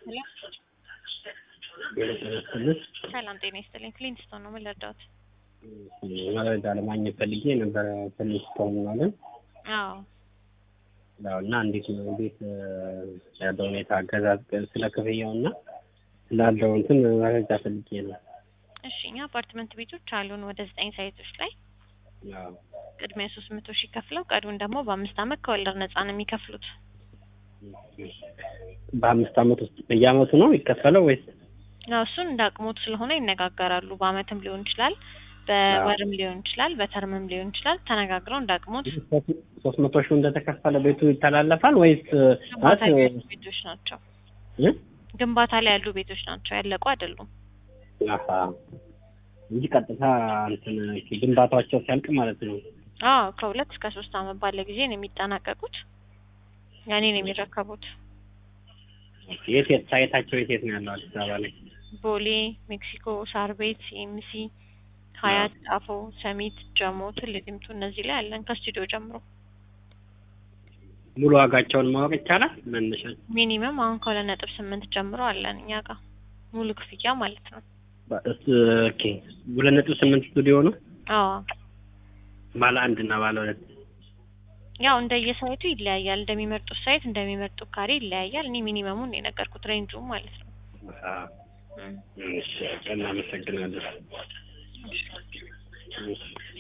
ሄሎ የደረስክልህ ሰላም ጤና ይስጥልኝ። ክሊንስቶን ነው ምን ልርዳዎት? መረጃ ለማግኘት ፈልጌ ነበረ። ትንሽ ተሆኗለን አዎ ያው እና እንዴት ነው እንዴት ያለው ሁኔታ አገዛዝ ስለ ክፍያው እና ስላለው እንትን መረጃ ፈልጌ ነው። እሺ እኛ አፓርትመንት ቤቶች አሉን ወደ ዘጠኝ ሳይቶች ላይ ያው ቅድሚያ ሶስት መቶ ሺህ ከፍለው ቀሪውን ደግሞ በአምስት አመት ከወለድ ነጻ ነው የሚከፍሉት። በአምስት አመት ውስጥ በየአመቱ ነው የሚከፈለው ወይስ? ያው እሱን እንደ አቅሞት ስለሆነ ይነጋገራሉ። በአመትም ሊሆን ይችላል፣ በወርም ሊሆን ይችላል፣ በተርምም ሊሆን ይችላል። ተነጋግረው እንደ አቅሞት ሶስት መቶ ሺህ እንደተከፈለ ቤቱ ይተላለፋል ወይስ ግንባታ ላይ ማለት ያሉ ቤቶች ናቸው። እ? ግንባታ ላይ ያሉ ቤቶች ናቸው፣ ያለቁ አይደሉም። አሀ እንጂ ቀጥታ እንትን ግንባታቸው ሲያልቅ ማለት ነው። አዎ ከሁለት እስከ ሶስት አመት ባለ ጊዜ ነው የሚጠናቀቁት። ያኔ ነው የሚረከቡት። የት የት ሳይታቸው የት የት ነው ያለው አዲስ አበባ ላይ? ቦሌ፣ ሜክሲኮ፣ ሳር ቤት፣ ኤምሲ፣ ሀያት፣ ጣፎ፣ ሰሚት፣ ጀሞ፣ ትል ዲምቱ እነዚህ ላይ አለን ከስቱዲዮ ጀምሮ። ሙሉ ዋጋቸውን ማወቅ ይቻላል? መነሻ ሚኒመም አሁን ከሁለት ነጥብ ስምንት ጀምሮ አለን እኛ ጋር ሙሉ ክፍያ ማለት ነው። ኦኬ ሁለት ነጥብ ስምንት ስቱዲዮ ነው አዎ ባለ አንድ እና ባለ ሁለት ያው እንደየሳይቱ ይለያያል። እንደሚመርጡት ሳይት እንደሚመርጡት ካሬ ይለያያል። እኔ ሚኒመሙን ነው የነገርኩት ሬንጁ ማለት ነው። አዎ እም። እሺ እናመሰግናለን። እሺ